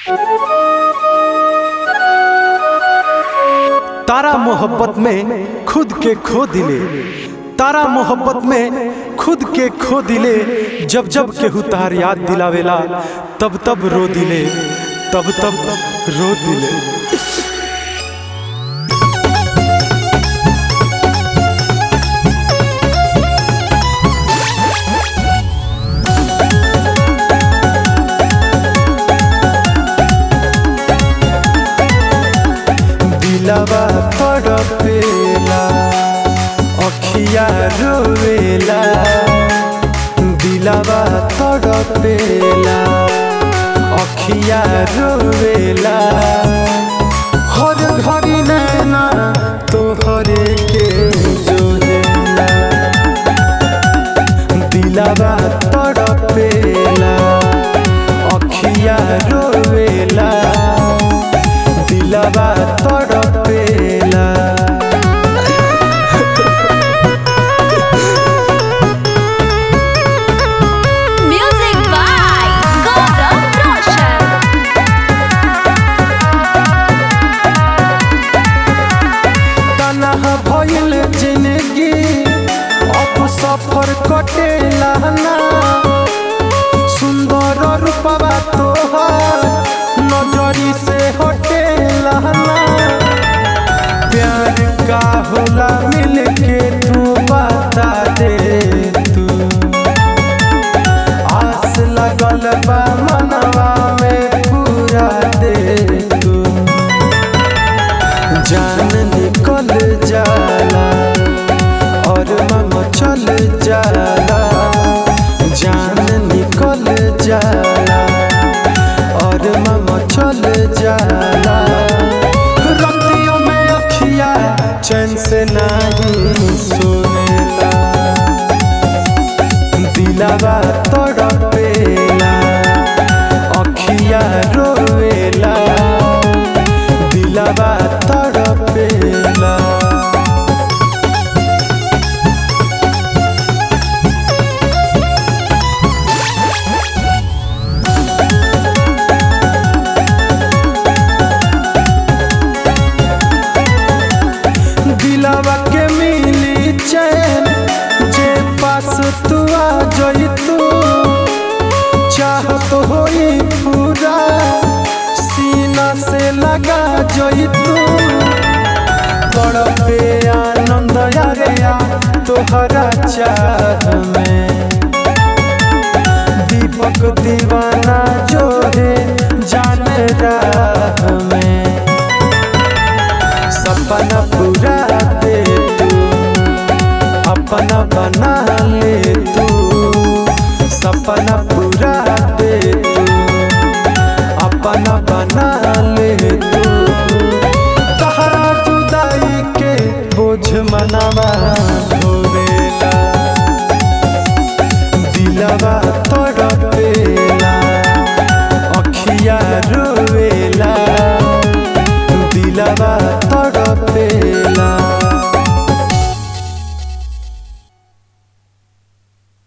तारा मोहब्बत में खुद के खो दिले तारा मोहब्बत में खुद के खो दिले जब जब केहू तार याद दिलावेला तब तब रो दिले तब तब रो दिले दिलवा तड़पेला अखिया रोवेला दिलवा तड़पेला अखिया रोवेला हर घड़ी नैना तोहरे के जोहेला दिलवा तड़पेला अखिया रोवेला दिलवा तड़पेला Music by Gaurav Roshan. तनहा भइल जिंदगी अब सफर कटेला ना सुंदर रूपवा तोहार नजरी से हटेला ना प्यार का होला मिलके तू बता दे तू आस लगल बा मनवा में पूरा दे तू जान निकल जाला और मन चल जाला जान निकल जाला और मन चल जाला रतियों में अखिया चैन से नहीं सोनेला दिलवा तड़पेला अखिया रोवेला दिलवा तड़पेला दिलवा के मिली चैन जे पास तू आ जई तू चाहत होई पूरा सीना से लगा जई तू तड़पे आनंद यारेया तोहरा चाह में दीपक दीवाना जो है जान राह में सपना पूरा दे तू अपना बना ले तू सपना पूरा दे तू अपना बना ले तू तहरा जुदाई के बोझ मनावा